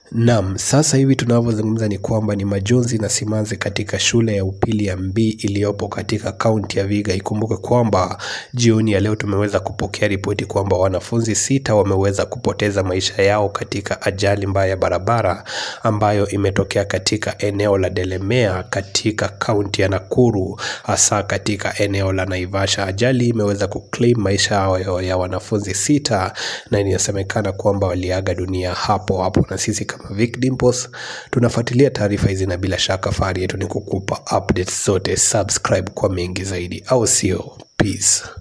Naam, sasa hivi tunavyozungumza ni kwamba ni majonzi na simanzi katika shule ya upili ya Mbii iliyopo katika kaunti ya Vihiga. Ikumbuke kwamba jioni ya leo tumeweza kupokea ripoti kwamba wanafunzi sita wameweza kupoteza maisha yao katika ajali mbaya ya barabara ambayo imetokea katika eneo la Delemea katika kaunti ya Nakuru, hasa katika eneo la Naivasha. Ajali imeweza kuclaim maisha yao ya wanafunzi sita na inasemekana kwamba waliaga dunia hapo hapo, na sisi kama Vic Dimples tunafuatilia taarifa hizi, na bila shaka fahari yetu ni kukupa updates zote. Subscribe kwa mengi zaidi, au sio? Peace.